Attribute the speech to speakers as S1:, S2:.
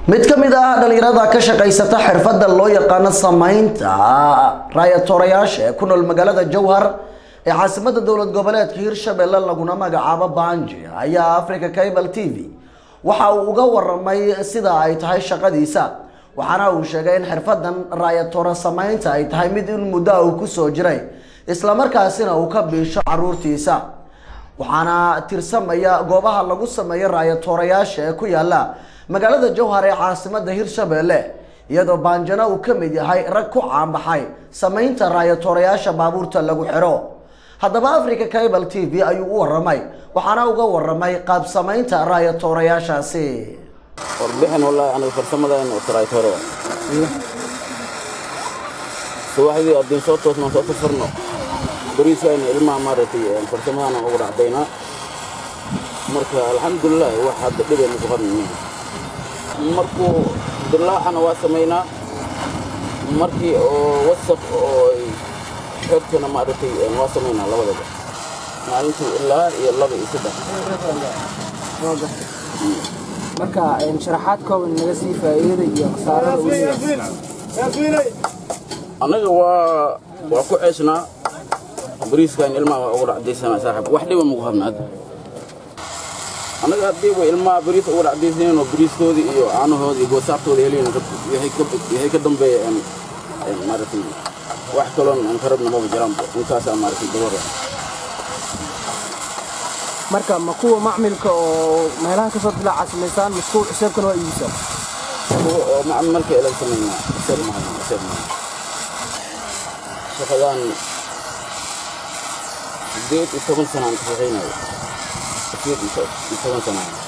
S1: mid ka mid ah dhalinyarada ka shaqaysata xirfadda loo yaqaano samaynta raayatoorayaasha ee ku nool magaalada jowhar ee caasimada dowlad goboleedka hirshabelle laguna magacaabo banji ayaa africa cable t v waxa uu uga waramay sida ay tahay shaqadiisa waxaana uu sheegay in xirfadan raayatoora samaynta ay tahay mid in muddo uu kusoo jiray islamarkaasina uu ka biisho caruurtiisa waxaana tirsamaya goobaha lagu sameeyo raayatoorayaasha ee ku yaala magaalada jowhar ee caasimada hirshabelle iyadoo baanjana uu ka mid yahay rag ku caanbaxay samaynta raayatoorayaasha baabuurta lagu xiro haddaba africa cable t v ayuu u waramay waxaana uga waramay qaab samaynta raayatoorayaashaasi
S2: warbixin wallaahi aniga farsamadeen oo taraaytoore subaxdii haddii soo toosnaan soo safarno bariiskayna ilmaha maaragtay farsamadaan ugu dhacdaynaa marka alxamdulilah wax hadda dhibeyna ku qabnaynin markuu dilaacana waa samaynaa markii oo wasaq oo xertana maaragtay waa samaynaa labadaba maalintii ilaa iyo laba iyo saddex
S3: marka sharaxaad kooban naga sii faa'iidada iyo khasaarada uu leeyahay
S2: annaga waa waa ku ceesnaa bariiskan ilmaha waa ugu dhacdaysanaa saaxib wax dhiba magu habna hadda annaga haddii way ilmaha bariis ugu dhacdaysaneen oo bariiskoodii iyo caanahoodii iyo goosaartooda heliin waxay ka dambeeya maaragtay wax kaloon aan ka rabna maba jiraanba intaasaa maaragtay dabara
S3: marka ma kuwa macmilka oo meelaha kasoo dilaaca samaysaan maskuul xisaabkan waa iibisaan
S2: kuwa oo macmalka elan samaynaa isaga mahadan isaga mahadan shaqadan sideed iyo toban sanaan ka shaqaynayo sideed iyo toban sanaan